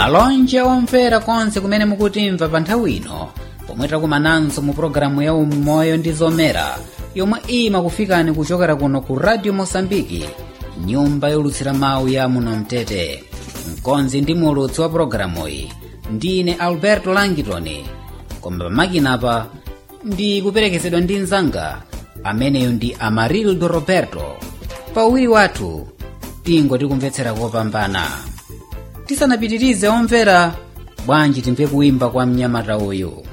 malonje omvera konse kumene mukutimva pa nthawi ino pomwe takumananso mu pologalamu ya umoyo ndi zomera yomwe imakufikani kuchokera kuno ku radio mosambiki nyumba yolutsira mawu ya muno mtete mkonzi ndi mulutsi wa pologalamu iyi ndine alberto langitoni koma pamakinapa ndi kuperekezedwa ndi mnzanga ameneyo ndi amarildo roberto pauwiri wathu tingo tikumvetsera kopambana tisanapitirize omvera bwanji timve kuimba kwa mnyamata uyu